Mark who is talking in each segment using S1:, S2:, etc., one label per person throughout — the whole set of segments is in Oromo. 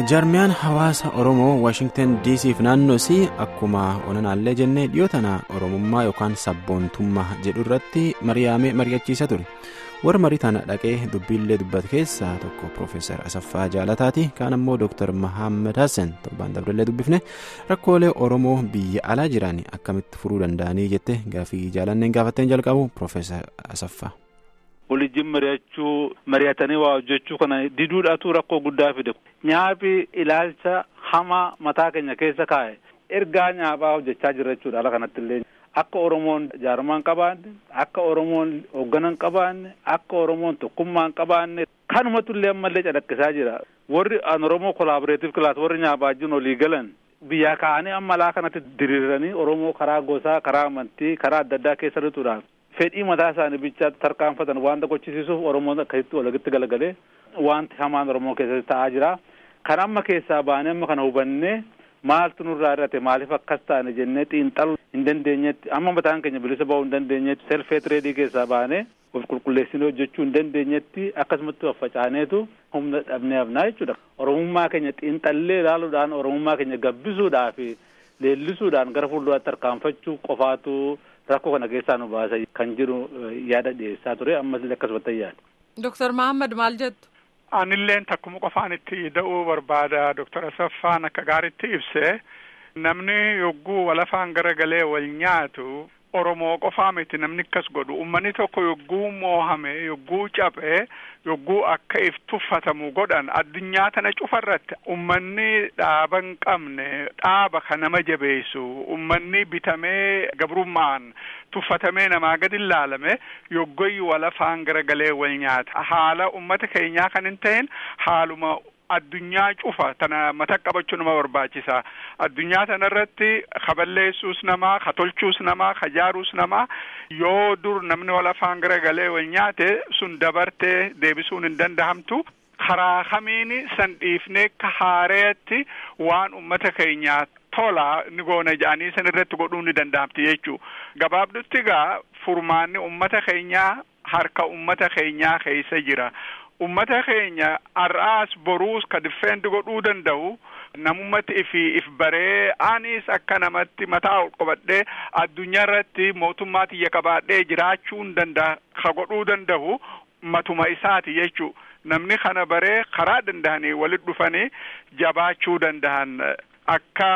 S1: jaarmiyaan hawaasa oromoo waashingtan dcf naannoo isii akkuma onanaallee jennee dhiyoo tana oromummaa yookaan sabboontummaa jedhu irratti mari'amee mari'achiisa ture warra marii tana dhaqee dubbiillee dubbate keessaa tokko piroofeesar asaffaa jaalataati kaan ammoo dooktar mahammad hassan torbaan dabreellee dubbifne rakkoolee oromoo biyya alaa jiran akkamitti furuu danda'anii jette gaafii jaalanneen gaafatteen jalqabu piroofeesar asaffaa.
S2: walijjiin mari'achuu mari'atanii waa hojjechuu kana diduudhaatu rakkoo guddaa fide nyaafi ilaalcha hamaa mataa keenya keessa kaa'e ergaa nyaaphaa hojjechaa jirra jechuudha ala kanatti illee akka oromoon jaarmaan qabaanne akka oromoon hoogganan qabaanne akka oromoon tokkummaan qabaanne kanumatu illee ammallee calaqqisaa jira warri an oromoo kolaaboreetiif kilaas warri nyaaphaa jiran olii galan biyyaa ka'anii amma alaa kanatti diriiranii oromoo karaa gosaa karaa amantii karaa adda addaa keessa lixuudhaan fedhii mataa isaanii bichaa tarkaanfatan wanta gochisiisuuf oromoon akkasitti walitti galagalee wanti hamaan oromoo keessatti ta'aa jira kan amma keessaa baanee amma kana hubannee maaltu nurraa irrate maaliif akkas taane jennee xiinxaluu hin dandeenyetti amma mataan keenya bilisa ba'uu hin dandeenyetti selfee tireedii keessaa baanee of qulqulleessinee hojjechuu hin dandeenyetti akkasumatti faffacaaneetu humna dhabnee hafnaa jechuudha oromummaa keenya xiinxallee ilaaluudhaan oromummaa keenya gabbisuudhaa fi leellisuudhaan gara fuulduraatti tarkaanfachuu qofaatu rakkoo kana keessaa nu baasa kan jiru yaada dhiyeessaa ture ammas illee akkasumatti yaada.
S3: Dooktar Mahammad maal jettu?
S4: Anilleen takkuma qofaan itti da'uu barbaada Dooktar Asaffaan akka gaariitti ibse namni yogguu walafaan garagalee wal nyaatu Oromoo qofaa miti namni akkas godhu ummanni tokko yogguu moohame yogguu caphee yogguu akka if tuffatamu godhan addunyaa tana cufarratti ummanni dhaaba hin qabne dhaaba kan nama jabeessu ummanni bitamee gabrummaan tuffatamee namaa gadi ilaalame yoggoyyi walafaan garagalee wal nyaata haala ummata keenyaa kan hin ta'in haaluma addunyaa cufa tana mata qabachuu nama barbaachisa addunyaa tana irratti kaballeessuus namaa ka tolchuus namaa ka jaaruus namaa yoo dur namni wal afaan garagalee wal nyaate sun dabartee deebisuun hin dandahamtu karaa kamiini san dhiifnee ka haareetti waan ummata keenyaa tola ni goona jedhanii san irratti godhuu ni dandahamti jechuu gabaabdutti gaa furmaanni ummata keenyaa harka ummata keenyaa keessa jira ummata keenya har'aas boruus ka diffeendi godhuu danda'u namummatti ifi if baree anis akka namatti mataa ol qabadhee addunyaa irratti mootummaa tiyya qabaadhee jiraachuu hin danda'a ka godhuu danda'u matuma isaati jechuu namni kana baree karaa danda'anii walit dhufanii jabaachuu danda'an akka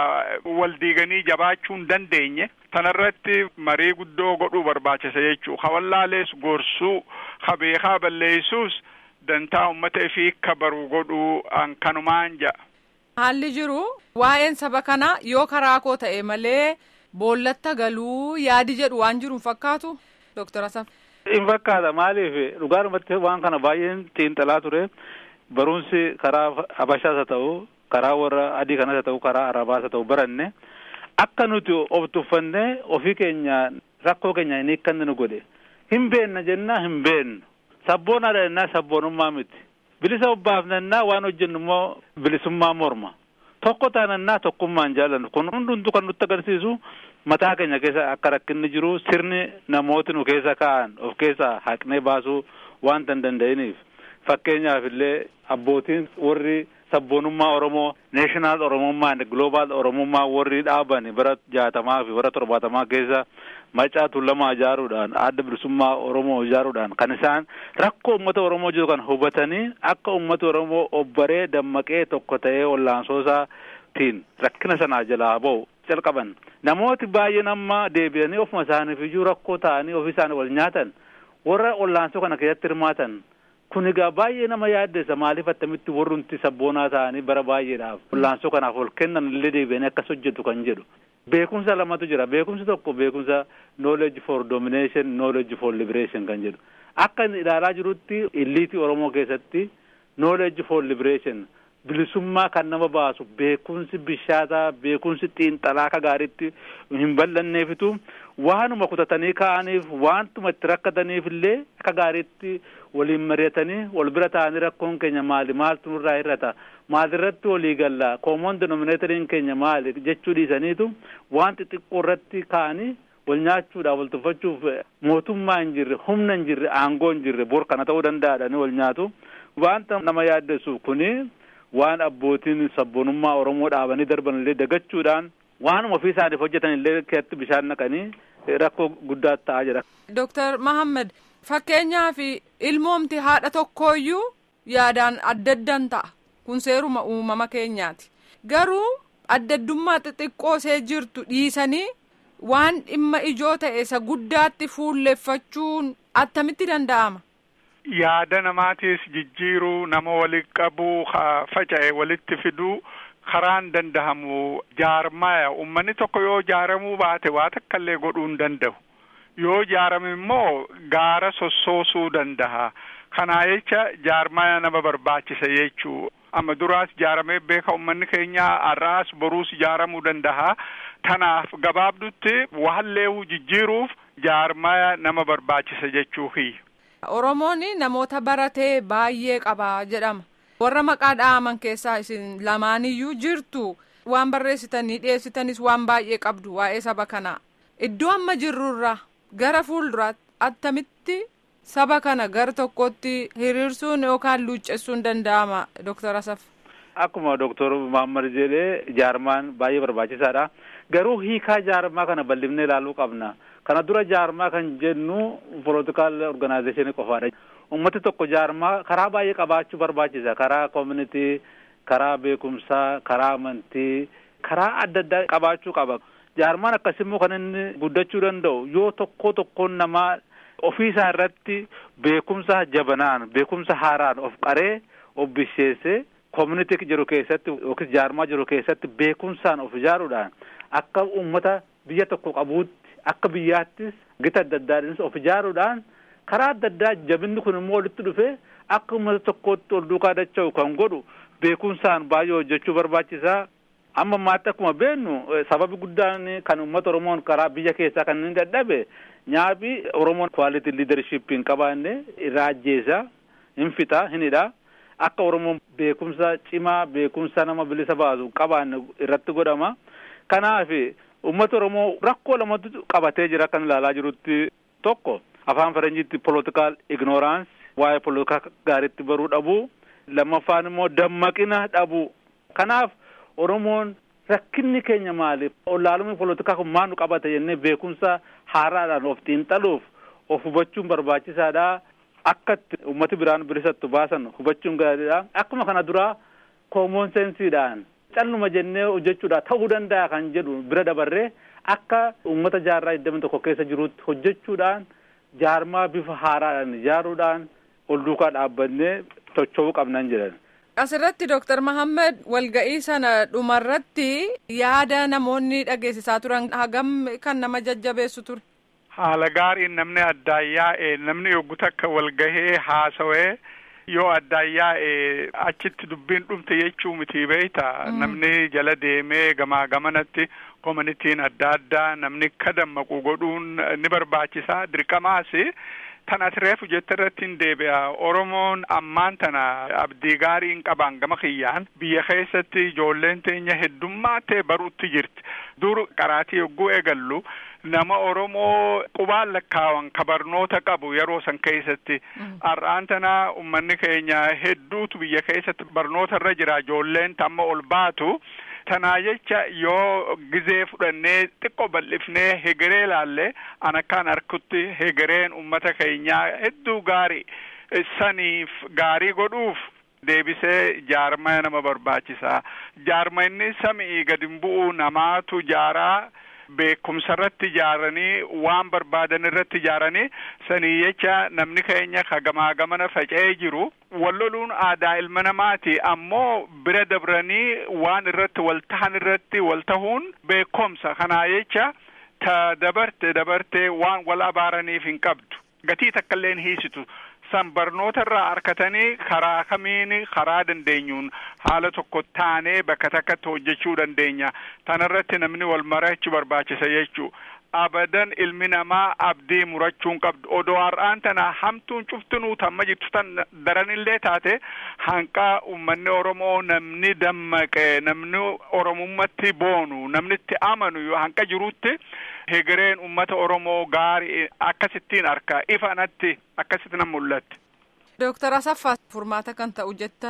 S4: wal diiganii jabaachuu hin dandeenye tanarratti marii guddoo godhuu barbaachisa jechuu ka wallaalees gorsuu ka beekaa balleessuus dantaa ummata ifii akka baru godhuu an kanumaan ja'a.
S3: Haalli jiru waa'een saba kanaa yoo karaa koo ta'e malee boollatta galuu yaadi jedhu waan jiru fakkaatu Dooktar Asaf.
S2: In fakkaata maaliif dhugaadhumatti waan kana baay'een xiinxalaa ture barumsi karaa habashaas haa ta'u karaa warra adii kanas haa ta'u karaa arabaas haa ta'u baranne akka nuti of tuffannee ofii keenya rakkoo keenya hin hiikkanne nu godhe hin beenna jennaa hin beennu. sabboonaadha jennaa sabboonummaa miti bilisa obbaafnannaa waan hojjennu immoo bilisummaa morma tokko taanannaa tokkummaan jaallannu kun hundumtu kan nutti agarsiisu mataa keenya keessa akka rakkinni jiru sirni namooti nu keessa kaa'an of keessaa haqnee baasuu wanta hin danda'iniif fakkeenyaaf illee abbootiin warri sabboonummaa oromoo neeshinaal oromummaa gloobaal oromummaa warri dhaaban bara jaatamaa fi bara torbaatamaa keessa macaa tuulamaa ijaaruudhaan adda bilisummaa oromoo ijaaruudhaan kan isaan rakkoo ummata oromoo jiru kan hubatanii akka ummata oromoo obbaree dammaqee tokko ta'ee wallaansoosatiin rakkina sanaa jalaa ba'u calqaban namooti baay'een amma deebi'anii ofuma isaaniif iyyuu rakkoo ta'anii ofii isaanii wal nyaatan warra wallaansoo kana keessatti hirmaatan kun egaa baay'ee nama yaaddessa maaliif attamitti warrumti sabboonaa ta'anii bara baay'eedhaaf wallaansoo kanaaf ol kennan illee deebi'anii akkas hojjetu kan jedhu beekumsa lamatu jira beekumsi tokko beekumsa knowledge for domination knowledge for liberation kan jedhu akka inni ilaalaa jirutti illiitii oromoo keessatti knowledge for liberation bilisummaa kan nama baasu beekumsi bishaataa beekumsi xiinxalaa akka gaariitti hin bal'anneefitu waanuma kutatanii ka'aniif waantuma itti rakkataniif illee akka gaariitti waliin mari'atanii wal bira ta'anii rakkoon keenya maali maaltu nurraa hir'ata maalirratti walii galla koomoon denominatoriin keenya maali jechuu dhiisaniitu waan xixiqqoo irratti ka'anii wal nyaachuudhaaf wal tuffachuuf mootummaa hin jirre humna hin jirre aangoo hin jirre bor kana ta'uu danda'adhani wal nyaatu wanta nama yaaddessu kuni waan abbootiin sabboonummaa oromoo dhaabanii darban illee dagachuudhaan waanuma ofii isaaniif hojjetan illee keessatti bishaan naqanii rakkoo guddaa ta'aa jira.
S3: Dooktar Mahammed fakkeenyaaf ilmoomti haadha tokkooyyuu yaadaan adda addan ta'a kun seeruma uumama keenyaati garuu addaddummaa xixiqqoo see jirtu dhiisanii waan dhimma ijoo ta'e isa guddaatti fuulleffachuun attamitti danda'ama.
S4: Yaada namaatiis jijjiiruu nama walitti qabuu faca'e walitti fiduu karaan dandahamu jaarmaya ummanni tokko yoo jaaramuu baate waa takkallee godhuu hin danda'u yoo jaarame immoo gaara sossoosuu dandaha kanaa jecha jaarmaya nama barbaachisa jechuu amma duraas jaaramee beeka ummanni keenya har'aas boruus jaaramuu dandaha tanaaf gabaabdutti waalleewu jijjiiruuf jaarmaya nama barbaachisa jechuu hiyya.
S3: Oromoon namoota baratee baay'ee qaba jedhama. warra maqaa dha'aman keessaa isin lamaaniyyuu jirtu waan barreessitanii dhiyeessitanis waan baay'ee qabdu waa'ee saba kanaa iddoo amma jirrurra gara fuulduraatti attamitti saba kana gara tokkotti hiriirsuun yookaan luuccessuun danda'ama dooktar Asaf.
S2: Akkuma dooktar Muhammad jedhee jaarmaan baay'ee barbaachisaadha garuu hiikaa jaarmaa kana bal'ifnee ilaaluu qabna kana dura jaarmaa kan jennu poolitikaal organaayizeeshinii qofaadha. ummati tokko jaarmaa karaa baay'ee qabaachuu barbaachisa karaa koominitii karaa beekumsaa karaa amantii karaa adda addaa qabaachuu qaba jaarmaan akkasimmoo kan inni guddachuu danda'u yoo tokko tokkoon namaa ofii isaa irratti beekumsa jabanaan beekumsa haaraan of qaree of bisheessee koominitii jiru keessatti yookiin jaarmaa jiru keessatti beekumsaan of ijaaruudhaan akka ummata biyya tokko qabuutti akka biyyaattis gita adda addaadhaanis of ijaaruudhaan karaa adda addaa jabinni kun immoo walitti dhufee akka uummata tokkootti ol duukaa dacha'u kan godhu beekumsaan baay'ee hojjechuu barbaachisaa amma ammaatti akkuma beennu sababi guddaan kan uummata oromoon karaa biyya keessaa kan inni dadhabe nyaafi oromoon kwaaliti liidarshiip hin qabaanne irraa ajjeesaa hin fixaa hin hidhaa akka oromoon beekumsa cimaa beekumsa nama bilisa baasu qabaanne irratti godhama kanaaf uummata oromoo rakkoo lamatu qabatee jira kan ilaalaa jirutti tokko afaan faranjiitti politikaal ignoraans waa'ee politikaa gaariitti baruu dhabuu lammaffaan immoo dammaqina dhabuu kanaaf oromoon rakkinni keenya maali olaalumni politikaa kun maal nu qabate jennee beekumsa haaraadhaan of xiinxaluuf of hubachuun barbaachisaadha akka itti ummati biraan bilisattu baasan hubachuun gaariidha akkuma kana duraa koomoon seensiidhaan calluma jennee hojjechuudha ta'uu danda'a kan jedhu bira dabarree akka ummata jaarraa digdamii tokko keessa jirutti hojjechuudhaan jaarmaa bifa haaraadhaan ijaaruudhaan ol duukaa dhaabbannee tocho'uu qabnan jedhan.
S3: Asirratti Dooktar Mahammed walga'ii sana dhumarratti yaada namoonni dhageessisaa turan hagam kan nama jajjabeessu ture.
S4: Haala gaariin namni addaan yaa'e namni yoggu takka walgahee haasawee yoo addaan yaa'e achitti dubbiin dhumte jechuu miti beeyta namni jala deemee gamaa gamanatti koominitiin adda addaa namni akka dammaqu godhuun ni barbaachisa dirqamaas tan ati reefu jette irratti hin deebi'a oromoon ammaan tana abdii gaarii hin qaban gama kiyyaan biyya keessatti ijoolleen teenya heddummaatee baruutti jirti dur qaraatii yogguu eegallu nama oromoo qubaan lakkaawan ka barnoota qabu yeroo san keessatti har'aan tana ummanni keenya hedduutu biyya keessatti barnoota irra jira ijoolleen tamma ol baatu tanaa jecha yoo gizee fudhannee xiqqoo bal'ifnee hegeree laalle an akkaan harkutti hegereen ummata keenyaa hedduu gaarii saniif gaarii godhuuf deebisee jaarmaya nama barbaachisa jaarma inni samii gadi bu'u namaatu jaaraa beekumsa irratti ijaaranii waan barbaadan irratti ijaaranii sanii jecha namni keenya ka gamaa gamana faca'ee jiru walloluun aadaa ilma namaati ammoo bira dabranii waan irratti wal tahan irratti wal tahuun beekumsa kanaa jecha ta dabarte dabarte waan wal abaaraniif hin qabdu gatii takkaillee hin hiisitu san barnoota irraa harkatanii karaa kamiin karaa dandeenyuun haala tokko taanee bakka takkatti hojjechuu dandeenya tanarratti namni wal marachuu barbaachisa jechuu abadan ilmi namaa abdii murachuun qabdu odoo har'aan tana hamtuun cuftinuu tamma jirtu tan daranillee taate hanqa ummanni oromoo namni dammaqe namni oromummatti boonu namni itti amanu hanqa jirutti hegereen ummata oromoo gaarii akkasittiin arka ifanatti akkasitti nan mul'atti.
S3: Dooktar Asaffaa furmaata kan ta'u jettan.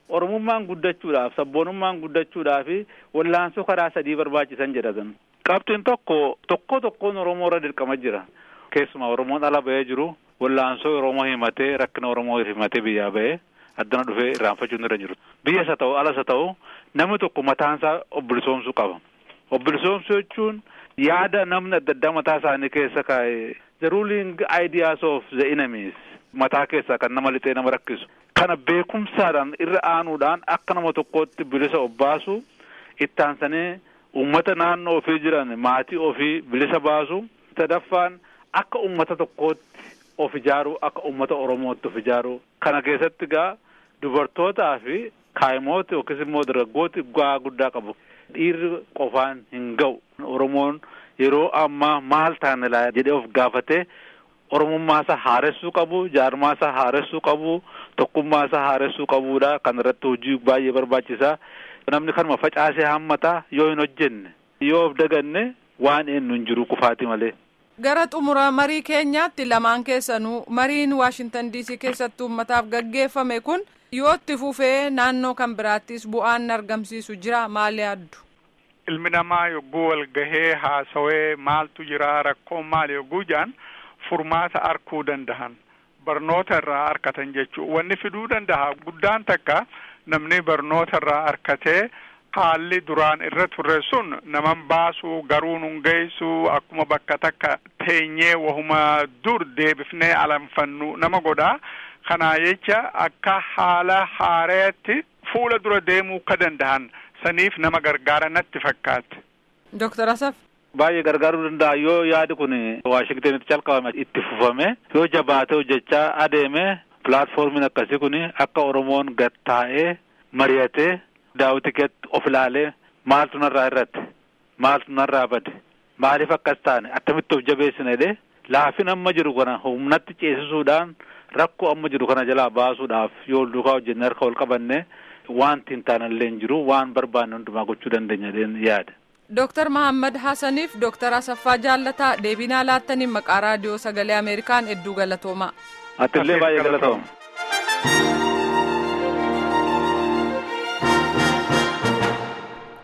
S2: oromummaan guddachuudhaaf sabboonummaan guddachuudhaaf wallaansoo karaa sadii barbaachisan jedhatan qabxiin tokko tokko tokkoon oromoo irra dirqama jira keessumaa oromoon ala bahee jiru wallaansoo oromoo himatee rakkina oromoo himatee biyyaa bahee addana dhufee irraanfachuun irra jiru biyyas haa ta'u alas haa ta'u namni tokko mataansaa obbilisoomsuu qaba obbilisoomsuu jechuun yaada namni adda addaa mataa isaanii keessa kaa'e the ruling ideas of the enemies mataa keessaa kan nama lixee nama rakkisu kana beekumsaadhaan irra aanuudhaan akka nama tokkootti bilisa obbaasu itti aansanii ummata naannoo ofii jiran maatii ofii bilisa baasu sadaffaan akka ummata tokkootti of ijaaruu akka ummata oromootti of ijaaruu kana keessatti gaa dubartootaa fi kaayimooti yookiis immoo dargaggooti bu'aa guddaa qabu dhiirri qofaan hin ga'u oromoon yeroo ammaa maal taane laa jedhee of gaafatee oromummaa isaa haaressuu qabu jaarmaa isaa haaressuu qabu tokkummaa isaa haaressuu qabuudha kan irratti hojii baay'ee barbaachisaa namni kanuma facaasee hammataa yoo hin hojjenne yoo of daganne waan eenyu hin jiru kufaati malee.
S3: gara xumura marii keenyaatti lamaan keessanuu mariin waashintan diisii keessatti uummataaf gaggeeffame kun yoo itti fufee naannoo kan biraattis bu'aan argamsiisu jira maali yaaddu.
S4: ilmi namaa yogguu wal gahee haasawee maaltu jira rakkoon maali yogguu jedhan furmaata arkuu dandahan barnoota irraa arkatan jechuu wanni fiduu dandaha guddaan takka namni barnoota irraa arkatee haalli duraan irra turre sun naman baasu garuu nun geessu akkuma bakka takka teenyee wahuma dur deebifnee alanfannu nama godha kanaa jecha akka haala haareetti fuula dura deemuu ka dandahan saniif nama gargaara natti fakkaate.
S3: Dooktar Asaf.
S2: Baay'ee gargaaruu danda'a yoo yaadi kun Waashingtanitti calqabame itti fufame yoo jabaatee hojjechaa adeeme pilaatfoormiin akkasii kun akka Oromoon gattaa'ee mari'atee daawwitikeetti of ilaalee maaltu narraa irratti maaltu narraa bade maaliif akkas taane attamitti of jabeessina jedhee laafin amma jiru kana humnatti ceesisuudhaan rakkoo amma jiru kana jalaa baasuudhaaf yoo duukaa hojjenne harka wal qabanne wanti hin taanallee hin jiru waan barbaanne hundumaa gochuu dandeenya yaada.
S3: Dooktar Mahammad Hassaniif Dooktar Asaffaa Jaallataa deebinaa laattaniin maqaa raadiyoo sagalee Ameerikaan hedduu galatoomaa.
S2: Atillee baay'ee galatooma.